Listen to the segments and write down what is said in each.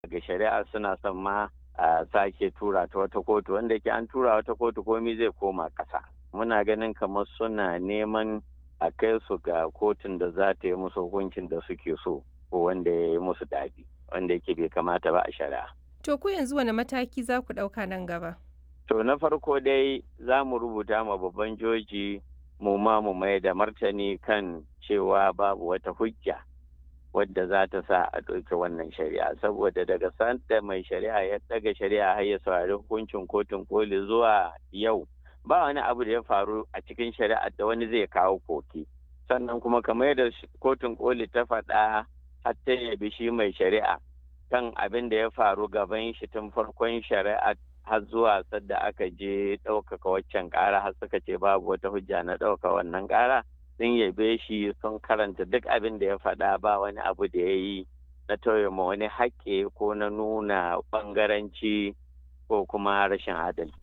ga shari'a suna son ma a sake tura ta wata kotu wanda ke an tura wata kotu komi zai koma ƙasa muna ganin kamar suna neman a kai su ga kotun da za ta yi musu hukuncin da suke so ko wanda ya yi musu daɗi wanda yake bai kamata ba a shari'a. To ku yanzu wani mataki za ku ɗauka nan gaba? To na farko dai za mu rubuta ma babban joji mu ma mu mai da martani kan cewa babu wata hujja wadda za ta sa a ɗauki wannan shari'a saboda daga sanda mai shari'a ya ɗaga shari'a har ya saurari hukuncin kotun koli zuwa yau ba wani abu da ya faru a cikin shari'a da wani zai kawo koki sannan kuma kamar yadda kotun koli ta faɗa har ta yabi shi mai shari'a kan abin da ya faru gaban shi tun farkon shari'a har zuwa sadda aka je ɗaukaka waccan ƙara har suka ce babu wata hujja na ɗauka wannan ƙara sun yabe shi sun karanta duk abin da ya faɗa ba wani abu da ya yi na tauye ma wani haƙƙi ko na nuna ɓangaranci ko kuma rashin adalci.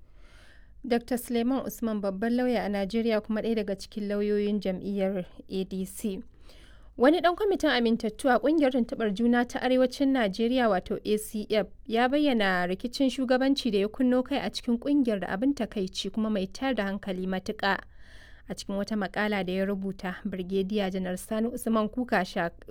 Dr. Suleiman Usman babban lauya a Najeriya kuma ɗaya daga cikin lauyoyin jam'iyyar ADC. Wani ɗan kwamitin amintattu a ƙungiyar tuntuɓar juna ta Arewacin Najeriya wato ACF ya bayyana rikicin shugabanci da ya kunno kai a cikin ƙungiyar da abin takaici kuma mai tayar da hankali matuƙa. A cikin wata makala da ya rubuta, Birgediya Janar Sani Usman Kuka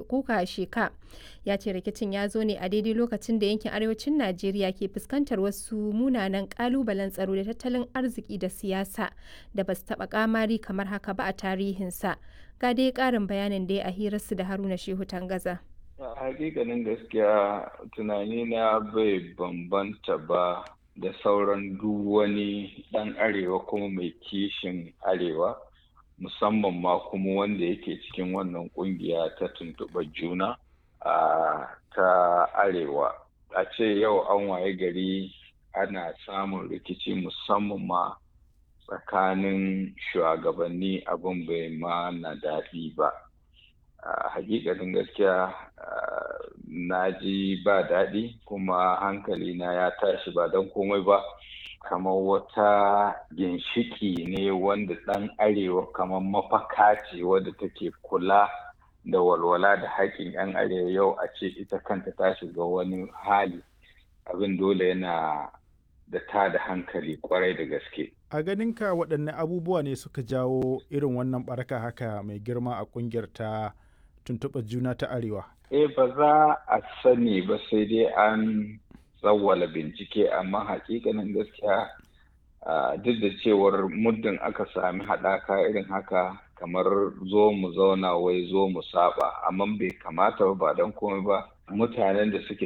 Sheka ya ce rikicin ya zo ne a daidai lokacin da yankin Arewacin Najeriya ke fuskantar wasu munanan ƙalubalen tsaro da tattalin arziki da siyasa da ba su taɓa ƙamari kamar haka ba a tarihinsa. ga dai karin bayanin da ya a hirarsu da haruna shehu tangaza hakikanin gaskiya tunani na bai bambanta ba da sauran duk wani dan arewa kuma mai kishin arewa musamman ma kuma wanda yake cikin wannan kungiya ta tuntuɓa juna a ta arewa a ce yau an waye gari ana samun rikici musamman ma tsakanin shugabanni abin bai ma na daɗi ba a hakikanin gaskiya na ji ba daɗi kuma hankali na ya tashi ba don komai ba kamar wata ginshiki ne wanda ɗan arewa kamar mafaka ce wadda take kula da walwala da haƙƙin 'yan arewa yau a ce ita kanta ta shiga wani hali abin dole yana da ta da hankali kwarai da gaske. A ganinka waɗanne abubuwa ne suka jawo irin wannan baraka haka mai girma a ƙungiyar ta tuntuɓar juna ta Arewa? Eh ba za a sani ba sai dai an tsawwala bincike amma hakikanin gaskiya duk da cewar muddin aka sami haɗaka irin haka kamar zo mu zauna wai zo mu saba amma bai kamata ba don komai ba mutanen da suke